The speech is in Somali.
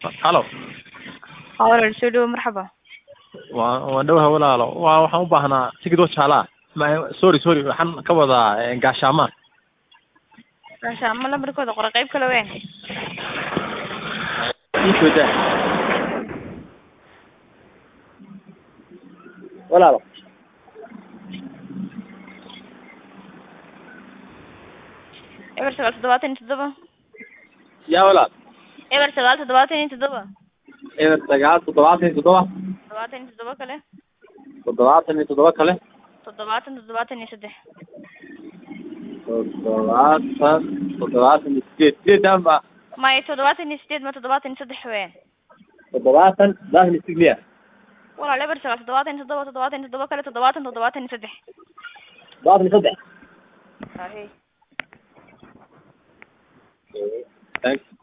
halo walaal soo dhawo marxaba waa waan dhowahay walaalo waa waxaan u baahnaa tigidoo jaalaa ma sorry sorry waxaan ka wadaa gaashaama gaashaamo lambarkooda qora qayb kale weyn iisooda walaalo eber sagaal toddobaatan iyo toddoba yaa walaal eber sagaal toddobaatan iyo toddoba eber sagaal toddobaatan iyo toddoba toddobaatan iyo toddoba kale toddobaatan iyo toddoba kale toddobaatan toddobaatan iyo saddex toddobaatan toddobaatan iyo sideed sideedan ba maya toddobaatan iyo sideed ma toddobaatan iyo saddex weyn toddobaatan toddobaatan iyo sideed walaal eber sagaal toddobaatan iyo toddoba toddobaatan iyo toddoba kale toddobaatan toddobaatan iyo saddex toddobaatan iyo saddex Ahe. thanks